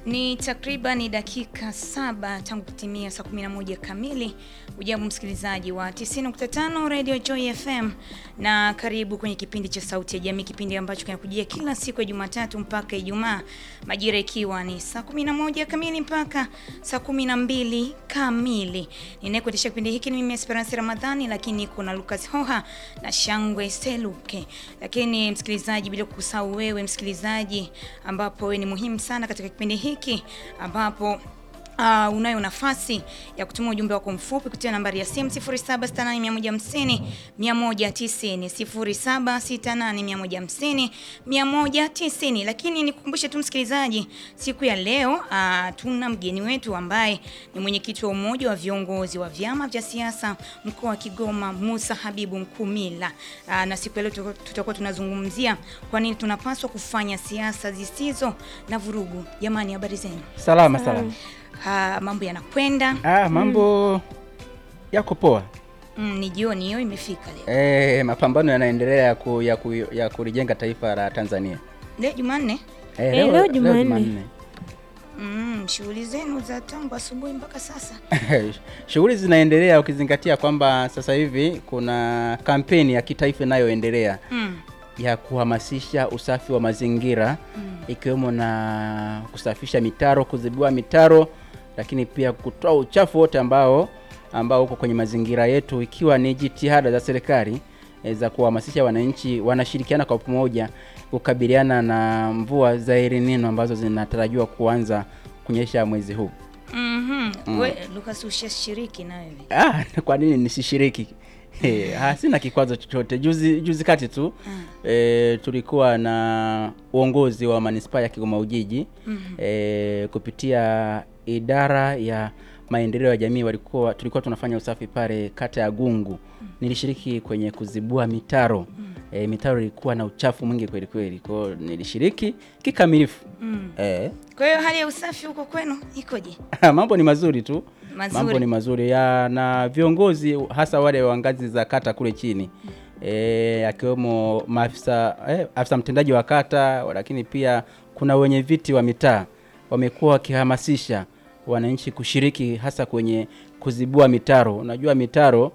Ni takriban dakika saba tangu kutimia saa 11 kamili. Ujambo msikilizaji wa 90.5 Radio Joy FM na karibu kwenye kipindi cha Sauti ya Jamii, kipindi ambacho kinakujia kila siku ya Jumatatu mpaka Ijumaa, majira ikiwa ni saa 11 kamili mpaka saa 12 kamili. Ninayekuendesha kipindi hiki ni mimi Esperance Ramadhani, lakini kuna Lucas Hoha na Shangwe Seluke. Lakini msikilizaji, bila kusahau wewe msikilizaji, ambapo wewe ni muhimu sana katika kipindi hiki ambapo Uh, unayo nafasi ya kutuma ujumbe wako mfupi kupitia nambari ya simu 0768150150 190 0768150150. Lakini nikukumbushe tu msikilizaji, siku ya leo uh, tuna mgeni wetu ambaye ni mwenyekiti wa umoja wa viongozi wa vyama vya siasa mkoa wa Kigoma, Musa Habibu Mkumila. Uh, na siku ya leo tutakuwa tunazungumzia kwa nini tunapaswa kufanya siasa zisizo na vurugu. Jamani, habari zenu? Salama salama. Ha, mambo yanakwenda. Ah, mambo yako poa. Mm, ni jioni hiyo imefika leo. Eh, mapambano yanaendelea ya, ku, ya, ku, ya kulijenga taifa la Tanzania. Leo Jumanne. Eh, Eh, leo Jumanne. Mm, shughuli zenu za tangu asubuhi mpaka sasa. Shughuli zinaendelea ukizingatia kwamba sasa hivi kuna kampeni ya kitaifa inayoendelea Mm. ya kuhamasisha usafi wa mazingira ikiwemo na kusafisha mitaro, kuzibua mitaro, lakini pia kutoa uchafu wote ambao ambao uko kwenye mazingira yetu, ikiwa ni jitihada za serikali eh, za kuhamasisha wananchi wanashirikiana kwa pamoja kukabiliana na mvua za El Nino ambazo zinatarajiwa kuanza kunyesha mwezi huu. Mhm. We Lucas ushashiriki na wewe. Ah, kwa nini nisishiriki? Eh, ah, sina kikwazo chochote. Juzi juzi kati tu eh, tulikuwa na uongozi wa manispaa ya Kigoma Ujiji eh, kupitia idara ya maendeleo ya jamii walikuwa tulikuwa tunafanya usafi pale kata ya Gungu. Nilishiriki kwenye kuzibua mitaro. Eh, mitaro ilikuwa na uchafu mwingi kweli kweli. Kwa hiyo nilishiriki kikamilifu. Mm. Eh, Kwa hiyo hali ya usafi huko kwenu ikoje? mambo ni mazuri tu. Mazuri. Mambo ni mazuri ya na viongozi hasa wale wa ngazi za kata kule chini e, akiwemo maafisa eh, afisa mtendaji wa kata, lakini pia kuna wenye viti wa mitaa wamekuwa wakihamasisha wananchi kushiriki hasa kwenye kuzibua mitaro. Unajua mitaro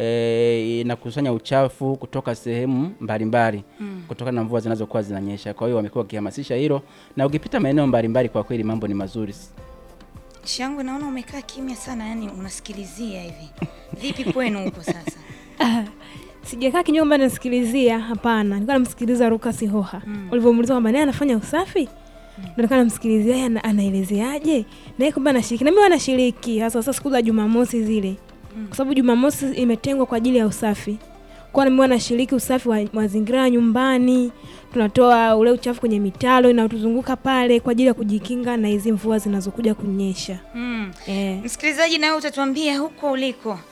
e, inakusanya uchafu kutoka sehemu mbalimbali kutokana na mvua zinazokuwa zinanyesha. Kwa hiyo wamekuwa wakihamasisha hilo, na ukipita maeneo mbalimbali, kwa kweli mambo ni mazuri. Shangwe, naona umekaa kimya sana, yani unasikilizia hivi. Vipi kwenu huko sasa? Ah, sijakaa kinywa kwamba nasikilizia, hapana. Nilikuwa namsikiliza Lucas Hoha ulivyomuuliza kwamba naye anafanya usafi, ndio nilikuwa namsikilizia yeye ana- anaelezeaje, naye kwamba anashiriki, na mimi wanashiriki hasa sasa siku za Jumamosi zile, kwa sababu Jumamosi imetengwa kwa ajili ya usafi. Kwa nami wanashiriki usafi wa mazingira ya nyumbani, tunatoa ule uchafu kwenye mitaro inayotuzunguka pale kwa ajili ya kujikinga na hizi mvua zinazokuja kunyesha. Mm. Eh. Msikilizaji, nawe utatuambia huko uliko